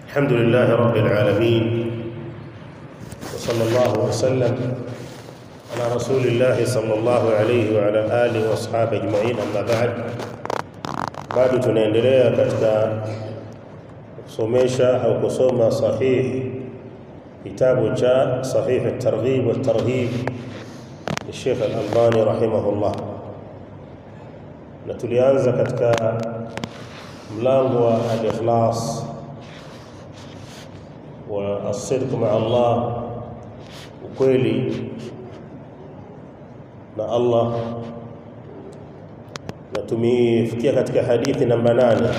الحمد لله رب العالمين وصلى الله وسلم على رسول الله صلى الله عليه وعلى آله واصحابه اجمعين أما بعد bado tunaendelea katika kusomesha au kusoma sahih kitabu cha sahih at-targhib wa at-tarhib Sheikh Al-Albani rahimahullah na tulianza katika mlango wa al-ikhlas wa as-sidq ma'a Allah ukweli na Allah na tumefikia katika hadithi namba nane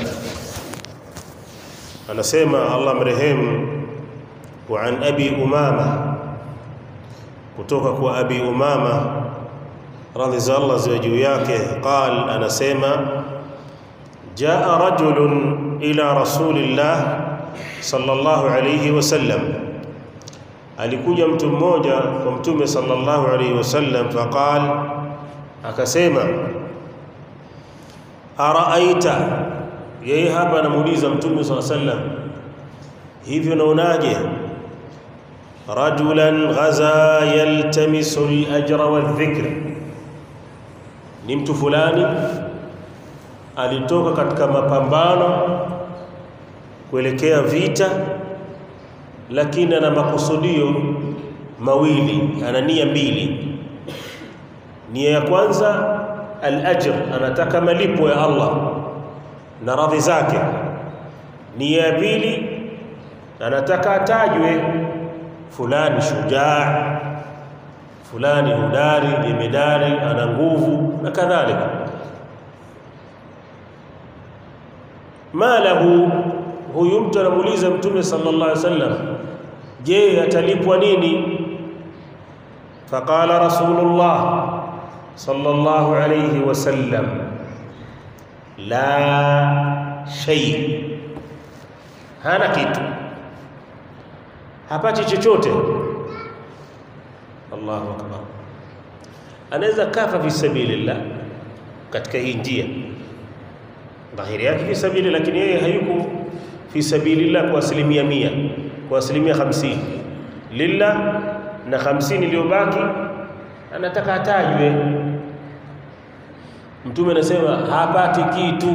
anasema Allah mrehemu wa an abi umama kutoka kwa abi umama radhi za Allah ziwe juu yake qal anasema jaa rajulun ila rasulillah sallallahu alayhi wasallam alikuja mtu mmoja kwa mtume sallallahu alayhi wasallam faqal akasema araaita yeye hapa anamuuliza mtume sallallahu alayhi wasallam hivyo naonaje rajulan ghaza yaltamisu al-ajra wadh-dhikr ni mtu fulani alitoka katika mapambano kuelekea vita lakini ana makusudio mawili ana nia mbili nia ya kwanza al-ajr anataka malipo ya Allah na radhi zake nia ya pili anataka atajwe fulani shujaa fulani hodari jemedari ana nguvu na kadhalika malahu huyu mtu anamuuliza mtume sallallahu alaihi wasallam je atalipwa nini faqala rasulullah sallallahu alayhi wasallam la shay hana kitu hapati chochote Allahu akbar anaweza kafa fi sabilillah katika hii njia dhahiri yake fi sabili lakini yeye hayuko fi sabilillah kwa asilimia mia kwa asilimia hamsini lillah na hamsini iliyobaki anataka atajwe mtume anasema hapati kitu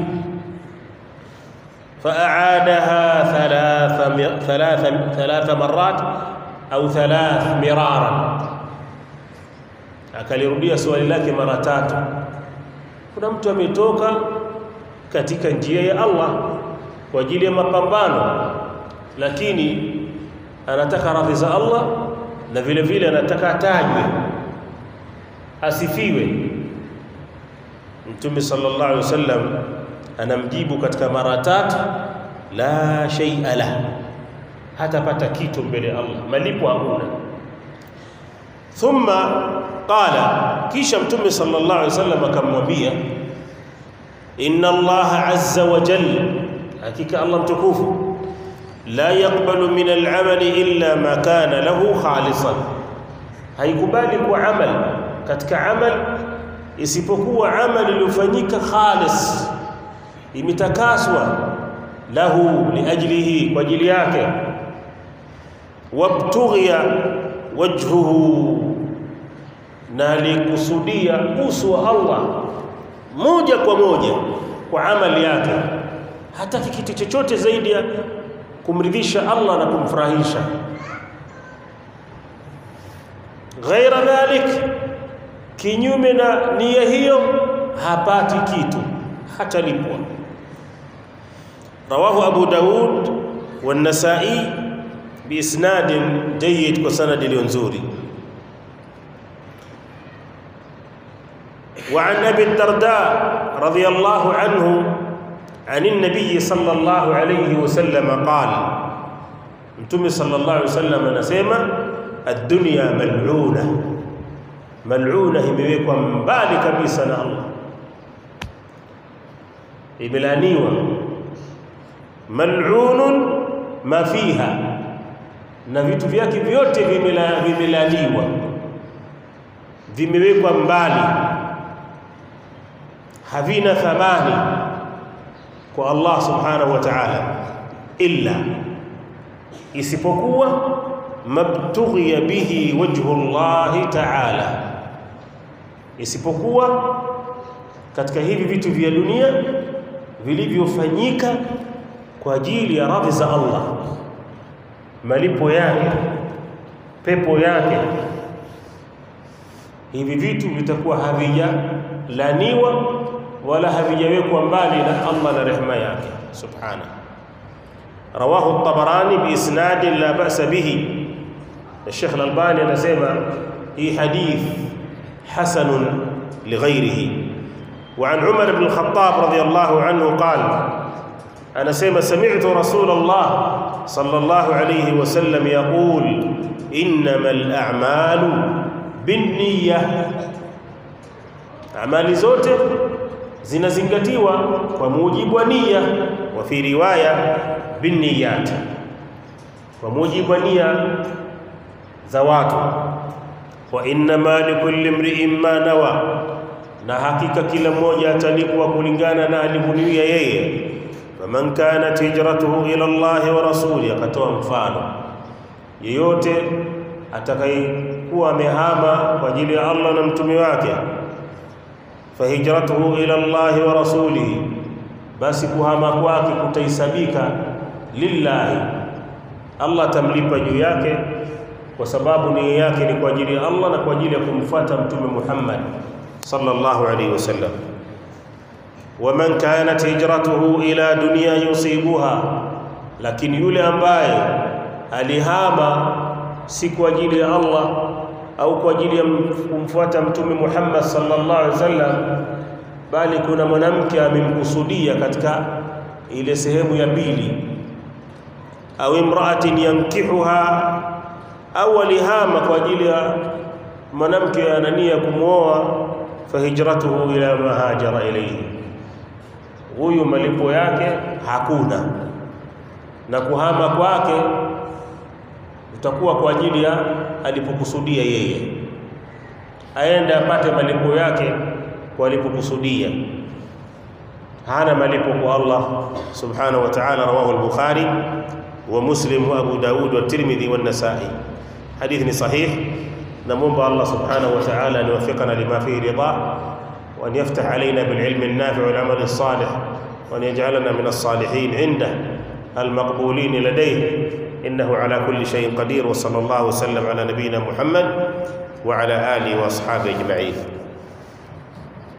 فأعادها ثلاث ثلاث ثلاث مرات أو ثلاث مرارا akalirudia swali lake mara tatu kuna mtu ametoka katika njia ya Allah kwa ajili ya mapambano lakini anataka radhi za Allah na vile vile anataka atajwe asifiwe Mtume sallallahu alaihi wasallam anamjibu katika mara tatu la shay'a la hatapata kitu mbele ya Allah malipo hakuna thumma qala kisha mtume sallallahu alaihi wasallam akamwambia inna Allah azza wa jalla hakika Allah mtukufu la yaqbalu min al-amali illa ma kana lahu khalisan haikubali kwa amal katika amal isipokuwa amal iliyofanyika khalis imetakaswa lahu liajlihi kwa ajili yake wabtughiya wajhuhu na likusudia uso wa Allah moja kwa moja kwa amali yake hataki kitu chochote zaidi ya kumridhisha Allah na kumfurahisha ghaira dhalik kinyume na nia hiyo hapati kitu hatalipwa رواه أبو داود والنسائي بإسناد جيد وسند الينزوري وعن أبي الدرداء رضي الله عنه عن النبي صلى الله عليه وسلم قال انتم صلى الله عليه وسلم نسيما الدنيا ملعونة ملعونة imewekwa mbali kabisa na Allah imelaniwa mal'unun ma fiha na vitu vyake vyote vimelaniwa vimewekwa mbali havina thamani kwa Allah subhanahu wa ta'ala illa isipokuwa mabtughiya bihi wajhu llahi ta'ala, isipokuwa katika hivi vitu vya dunia vilivyofanyika kwa ajili ya radhi za Allah, malipo yake, pepo yake. Hivi vitu vitakuwa havijalaniwa wala havijawekwa mbali na Allah na rehema yake subhanahu. Rawahu at-Tabarani biisnadi la ba'sa bihi. Sheikh Al-Albani anasema hii hadith hasanun lighairihi. وعن عمر بن الخطاب رضي الله عنه قال أنا سيما سمعت رسول الله صلى الله عليه وسلم يقول إنما الأعمال بالنية أعمال zote zinazingatiwa kwa mujibu wa nia wa fi riwaya binniyat kwa mujibu wa nia za watu wa innama likulli imri'in ma nawa na hakika kila mmoja atalipwa kulingana na alivyonuia yeye faman kanat hijratuhu ila Allahi wa rasuli akatoa mfano yeyote atakayekuwa amehama kwa ajili ya Allah na mtume wake fahijratuhu ila Allahi wa rasulihi basi kuhama kwake kutahisabika lillahi Allah tamlipa juu yake kwa sababu nia yake ni kwa ajili ya Allah na kwa ajili ya kumfuata mtume Muhammad sallallahu alayhi wasallam waman kanat hijratuhu ila dunya yusibuha lakini yule ambaye alihama si kwa ajili ya Allah au kwa ajili ya kumfuata mtume Muhammad sallallahu alaihi wasallam bali kuna mwanamke amemkusudia katika ile sehemu ya pili au imraatin yankihuha au alihama kwa ajili ya mwanamke anania kumwoa fahijratuhu ila ma hajara ilayhi huyu malipo yake hakuna na kuhama kwake utakuwa kwa ajili ya alipokusudia yeye aende apate malipo yake kwa alipokusudia hana malipo kwa Allah subhanahu wa ta'ala rawahu al-bukhari wa muslim wa abu daud wa tirmidhi wa an-nasa'i hadithi ni sahih namwomba Allah subhanahu wa ta'ala an yuwaffiqana lima fihi ridha wa an yaftah alayna bil ilmi an-nafi' wal 'amal as-salih wa an yaj'alana min as-salihin 'indah المقبولين لديه إنه على كل شيء قدير وصلى الله وسلم على نبينا محمد وعلى آله وأصحابه أجمعين